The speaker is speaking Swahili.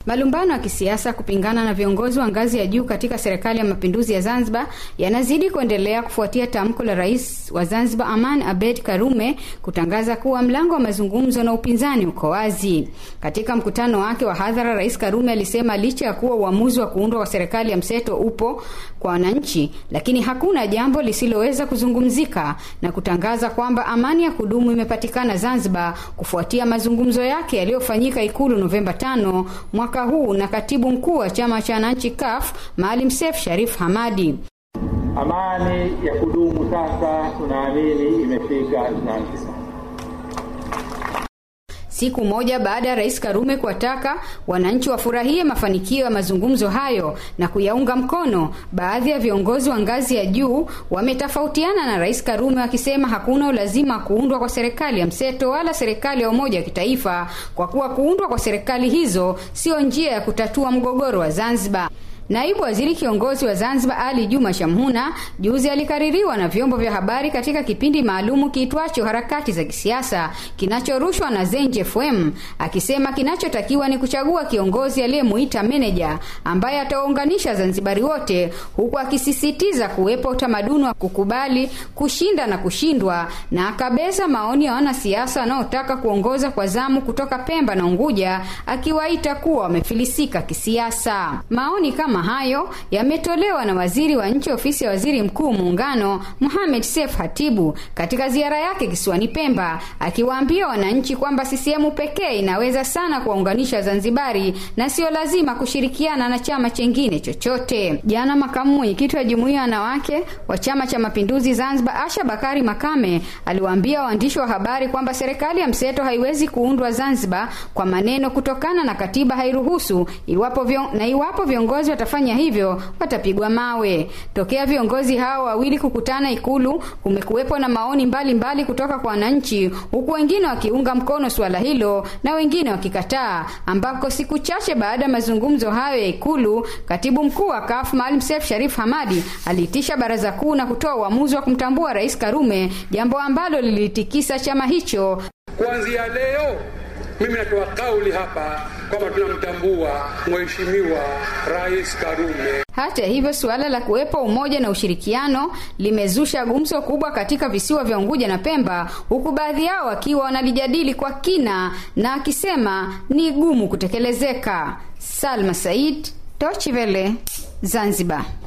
Malumbano ya kisiasa kupingana na viongozi wa ngazi ya juu katika serikali ya mapinduzi ya Zanzibar yanazidi kuendelea kufuatia tamko la rais wa Zanzibar Aman Abed Karume kutangaza kuwa mlango wa mazungumzo na upinzani uko wazi. Katika mkutano wake wa hadhara, Rais Karume alisema licha ya kuwa uamuzi wa kuundwa kwa serikali ya mseto upo kwa wananchi, lakini hakuna jambo lisiloweza kuzungumzika na kutangaza kwamba amani ya kudumu imepatikana Zanzibar kufuatia mazungumzo yake yaliyofanyika Ikulu Novemba 5 mwaka huu na katibu mkuu wa chama cha wananchi CUF Maalim Seif Sharif Hamadi. Amani ya kudumu sasa tunaamini imefika Zanzibar. Siku moja baada ya Rais Karume kuwataka wananchi wafurahie mafanikio ya mazungumzo hayo na kuyaunga mkono, baadhi ya viongozi wa ngazi ya juu wametofautiana na Rais Karume wakisema hakuna ulazima wa kuundwa kwa serikali ya mseto wala serikali ya umoja wa kitaifa, kwa kuwa kuundwa kwa serikali hizo sio njia ya kutatua mgogoro wa Zanzibar. Naibu waziri kiongozi wa Zanzibar Ali Juma Shamhuna juzi alikaririwa na vyombo vya habari katika kipindi maalumu kiitwacho harakati za kisiasa kinachorushwa na Zenj FM akisema kinachotakiwa ni kuchagua kiongozi aliyemuita meneja ambaye atawaunganisha Zanzibari wote, huku akisisitiza kuwepo utamaduni wa kukubali kushinda na kushindwa, na akabeza maoni ya wanasiasa wanaotaka kuongoza kwa zamu kutoka Pemba na Unguja, akiwaita kuwa wamefilisika kisiasa. Maoni kama hayo yametolewa na waziri wa nchi ofisi ya waziri mkuu muungano Mohamed Seif Hatibu katika ziara yake kisiwani Pemba, akiwaambia wananchi kwamba CCM pekee inaweza sana kuwaunganisha Zanzibari na sio lazima kushirikiana na chama chengine chochote. Jana makamu mwenyekiti wa jumuiya ya wanawake wa Chama cha Mapinduzi Zanzibar Asha Bakari Makame aliwaambia waandishi wa habari kwamba serikali ya mseto haiwezi kuundwa Zanzibar kwa maneno kutokana na katiba hairuhusu, iwapo vion, na iwapo viongozi watafanya hivyo watapigwa mawe. Tokea viongozi hao wawili kukutana Ikulu, kumekuwepo na maoni mbalimbali mbali kutoka kwa wananchi, huku wengine wakiunga mkono suala hilo na wengine wakikataa, ambako siku chache baada ya mazungumzo hayo ya Ikulu, katibu mkuu wa CUF Maalim Seif Sharif Hamadi aliitisha baraza kuu na kutoa uamuzi wa kumtambua Rais Karume, jambo ambalo lilitikisa chama hicho. Kuanzia leo mimi natoa kauli hapa kwamba tunamtambua Mheshimiwa Rais Karume. Hata hivyo, suala la kuwepo umoja na ushirikiano limezusha gumzo kubwa katika visiwa vya Unguja na Pemba, huku baadhi yao wakiwa wanalijadili kwa kina na akisema ni gumu kutekelezeka. Salma Said, Deutsche Welle, Zanzibar.